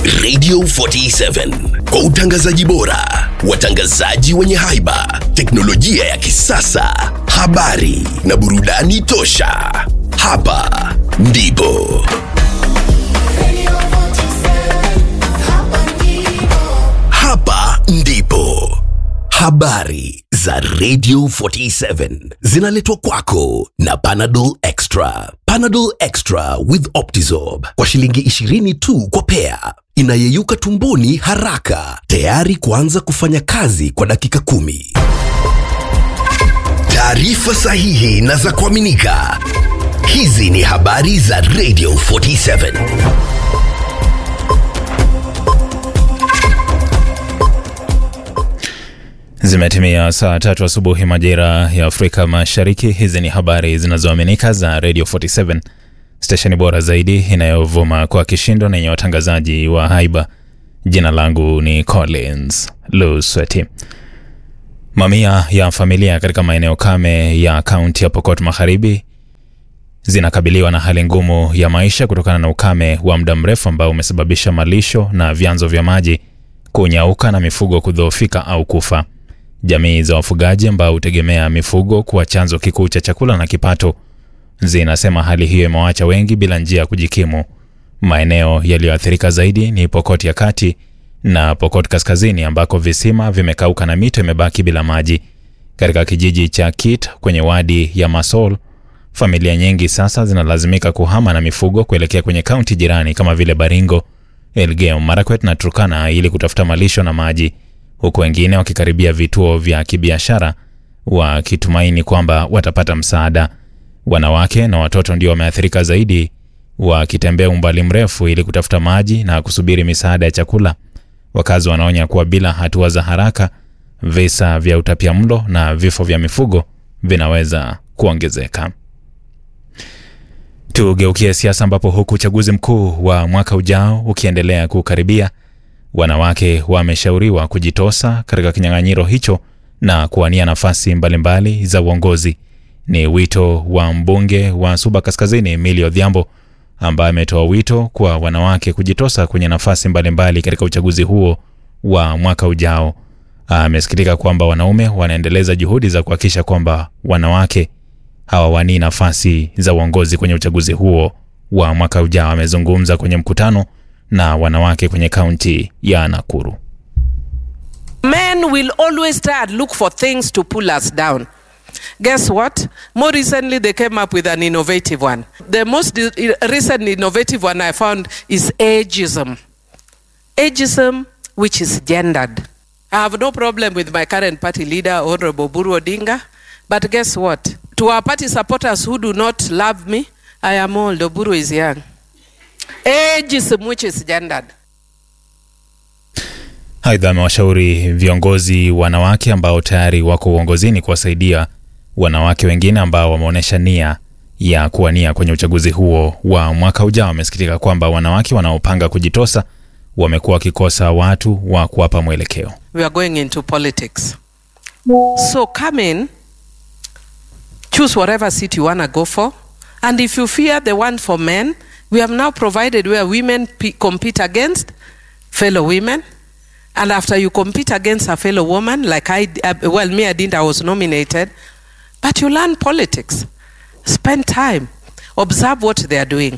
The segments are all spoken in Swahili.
Radio 47 kwa utangazaji bora, watangazaji wenye haiba, teknolojia ya kisasa, habari na burudani tosha. Hapa ndipo hapa ndipo habari za Radio 47 zinaletwa kwako na Panadol Extra. Panadol Extra with Optizorb kwa shilingi 20 tu kwa pea, inayeyuka tumboni haraka, tayari kuanza kufanya kazi kwa dakika kumi. Taarifa sahihi na za kuaminika. Hizi ni habari za Radio 47. Zimetimia saa tatu asubuhi majira ya Afrika Mashariki. Hizi ni habari zinazoaminika za Radio 47, stesheni bora zaidi inayovuma kwa kishindo na yenye watangazaji wa haiba. Jina langu ni Collins Lusweti. Mamia ya familia katika maeneo kame ya kaunti ya Pokot Magharibi zinakabiliwa na hali ngumu ya maisha kutokana na ukame wa muda mrefu ambao umesababisha malisho na vyanzo vya maji kunyauka na mifugo kudhoofika au kufa. Jamii za wafugaji ambao hutegemea mifugo kuwa chanzo kikuu cha chakula na kipato zinasema hali hiyo imewaacha wengi bila njia ya kujikimu. Maeneo yaliyoathirika zaidi ni Pokot ya kati na Pokot kaskazini ambako visima vimekauka na mito imebaki bila maji. Katika kijiji cha Kit kwenye wadi ya Masol, familia nyingi sasa zinalazimika kuhama na mifugo kuelekea kwenye kaunti jirani kama vile Baringo, Elgeyo Marakwet na Turkana ili kutafuta malisho na maji, huku wengine wakikaribia vituo vya kibiashara wakitumaini kwamba watapata msaada. Wanawake na watoto ndio wameathirika zaidi, wakitembea umbali mrefu ili kutafuta maji na kusubiri misaada ya chakula. Wakazi wanaonya kuwa bila hatua za haraka, visa vya utapiamlo na vifo vya mifugo vinaweza kuongezeka. Tugeukie siasa ambapo huku uchaguzi mkuu wa mwaka ujao ukiendelea kukaribia, wanawake wameshauriwa kujitosa katika kinyang'anyiro hicho na kuwania nafasi mbalimbali za uongozi. Ni wito wa mbunge wa Suba Kaskazini Emilio Odhiambo ambaye ametoa wito kwa wanawake kujitosa kwenye nafasi mbalimbali katika uchaguzi huo wa mwaka ujao. Amesikitika kwamba wanaume wanaendeleza juhudi za kuhakikisha kwamba wanawake hawawanii nafasi za uongozi kwenye uchaguzi huo wa mwaka ujao. Amezungumza kwenye mkutano na wanawake kwenye kaunti ya Nakuru. Men will always try and look for things to pull us down. Guess what? More recently, they came up with an innovative one. The most i- recent innovative one I found is ageism. Ageism, which is gendered. I have no problem with my current party leader, Honorable Buru Odinga. But guess what? To our party supporters who do not love me, I am old, Oburu is young. Ageism, which is gendered. Aidha, amewashauri viongozi wanawake ambao tayari wako uongozini kuwasaidia wanawake wengine ambao wameonyesha nia ya kuwania kwenye uchaguzi huo wa mwaka ujao. Amesikitika kwamba wanawake wanaopanga kujitosa wamekuwa wakikosa watu wa kuwapa mwelekeo. we are going into politics. So come in, choose whatever seat you want to go for. And if you fear the one for men, we have now provided where women p- compete against fellow women. And after you compete against a fellow woman, like I, d- uh, well, me, I didn't, I was nominated, but you learn politics. Spend time, observe what they are doing.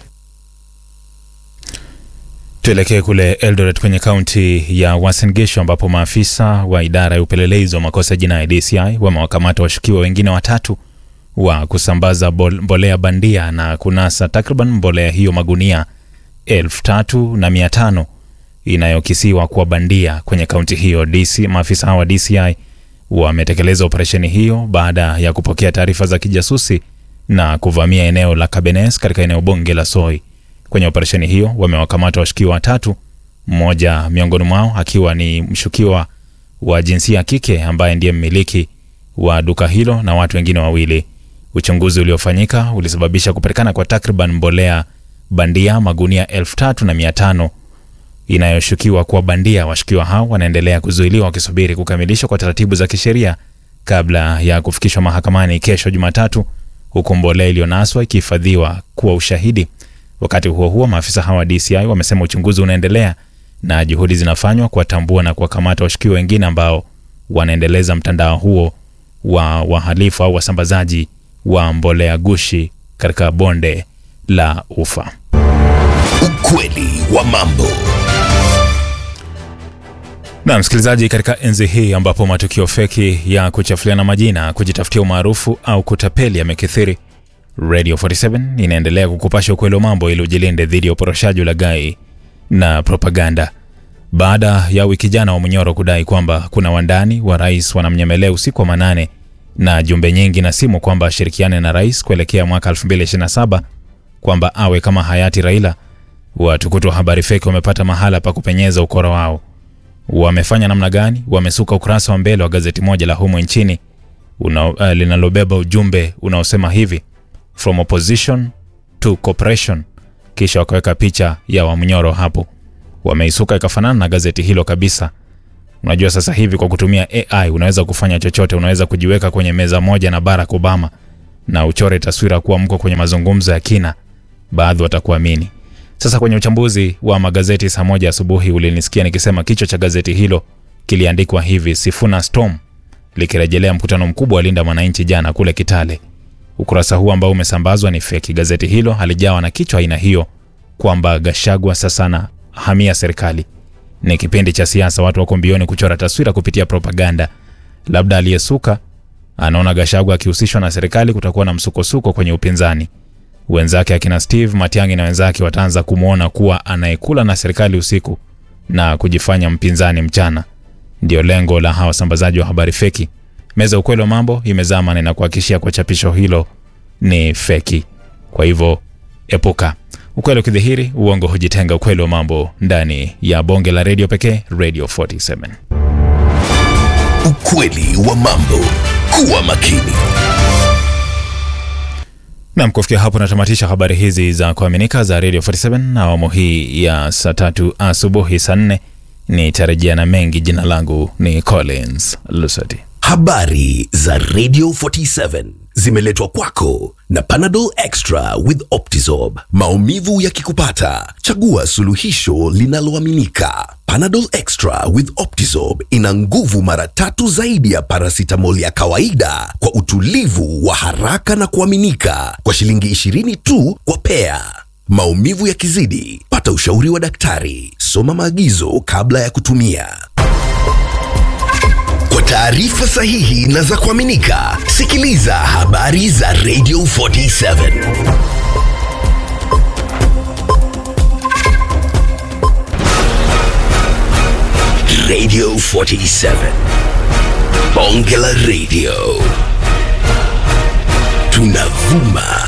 Tuelekee kule Eldoret kwenye kaunti ya Uasin Gishu ambapo maafisa wa idara ya upelelezi wa makosa ya jinai DCI wamewakamata washukiwa wengine watatu wa kusambaza bol- mbolea bandia na kunasa takriban mbolea hiyo magunia elfu tatu na mia tano inayokisiwa kuwa bandia kwenye kaunti hiyo. DC, maafisa hawa wa DCI wametekeleza operesheni hiyo baada ya kupokea taarifa za kijasusi na kuvamia eneo la Kabenes katika eneo bunge la Soi. Kwenye operesheni hiyo wamewakamata washukiwa watatu, mmoja miongoni mwao akiwa ni mshukiwa wa jinsia ya kike ambaye ndiye mmiliki wa duka hilo na watu wengine wawili. Uchunguzi uliofanyika ulisababisha kupatikana kwa takriban mbolea bandia magunia elfu tatu na mia tano inayoshukiwa kuwa bandia. Washukiwa hao wanaendelea kuzuiliwa wakisubiri kukamilishwa kwa taratibu za kisheria kabla ya kufikishwa mahakamani kesho Jumatatu, huku mbolea iliyonaswa ikihifadhiwa kuwa ushahidi. Wakati huo huo, maafisa hawa wa DCI wamesema uchunguzi unaendelea na juhudi zinafanywa kuwatambua na kuwakamata washukiwa wengine ambao wanaendeleza mtandao huo wa wahalifu au wasambazaji wa mbolea gushi katika bonde la Ufa. Ukweli wa mambo. Na msikilizaji, katika enzi hii ambapo matukio feki ya kuchafuliana majina, kujitafutia umaarufu au kutapeli yamekithiri, Radio 47 inaendelea kukupasha ukweli wa mambo ili ujilinde dhidi ya uporoshaji, ulaghai na propaganda. Baada ya wiki jana wa Munyoro kudai kwamba kuna wandani wa rais wanamnyemelea usiku wa manane na jumbe nyingi na simu kwamba ashirikiane na rais kuelekea mwaka 2027 kwamba awe kama hayati Raila, watukutu wa habari feki wamepata mahala pa kupenyeza ukora wao. Wamefanya namna gani? Wamesuka ukurasa wa mbele wa gazeti moja la humu nchini una, uh, linalobeba ujumbe unaosema hivi from opposition to cooperation, kisha wakaweka picha ya Wamnyoro hapo. Wameisuka ikafanana na gazeti hilo kabisa. Unajua sasa hivi kwa kutumia AI unaweza kufanya chochote. Unaweza kujiweka kwenye meza moja na Barack Obama na uchore taswira kuwa mko kwenye mazungumzo ya kina, baadhi watakuamini. Sasa kwenye uchambuzi wa magazeti saa moja asubuhi ulinisikia nikisema kichwa cha gazeti hilo kiliandikwa hivi: Sifuna Storm, likirejelea mkutano mkubwa wa Linda Mwananchi jana kule Kitale. Ukurasa huu ambao umesambazwa ni feki. Gazeti hilo halijawa na kichwa aina hiyo kwamba Gashagwa sasa na hamia serikali. Ni kipindi cha siasa, watu wako mbioni kuchora taswira kupitia propaganda. Labda aliyesuka anaona Gashagwa akihusishwa na serikali kutakuwa na msukosuko kwenye upinzani. Wenzake akina Steve Matiang'i na wenzake wataanza kumwona kuwa anayekula na serikali usiku na kujifanya mpinzani mchana. Ndio lengo la hawa wasambazaji wa habari feki. Meza ukweli wa mambo imezama na inakuhakikishia kwa chapisho hilo ni feki. Kwa hivyo epuka. Ukweli ukidhihiri, uongo hujitenga. Ukweli wa mambo ndani ya bonge la redio pekee, Radio 47. Ukweli wa mambo. Kuwa makini. Nam, kufikia hapo natamatisha habari hizi za kuaminika za Radio 47 na awamu hii ya saa tatu asubuhi saa nne nitarejea na mengi. Jina langu ni Collins Lusati. Habari za Radio 47 zimeletwa kwako na Panadol Extra with Optizorb. Maumivu yakikupata, chagua suluhisho linaloaminika. Panadol Extra with Optizorb ina nguvu mara tatu zaidi ya paracetamol ya kawaida kwa utulivu wa haraka na kuaminika kwa shilingi 20 tu kwa pea. Maumivu yakizidi, pata ushauri wa daktari. Soma maagizo kabla ya kutumia. Kwa taarifa sahihi na za kuaminika, sikiliza habari za Radio 47. Radio 47. Bonge la Radio. Tunavuma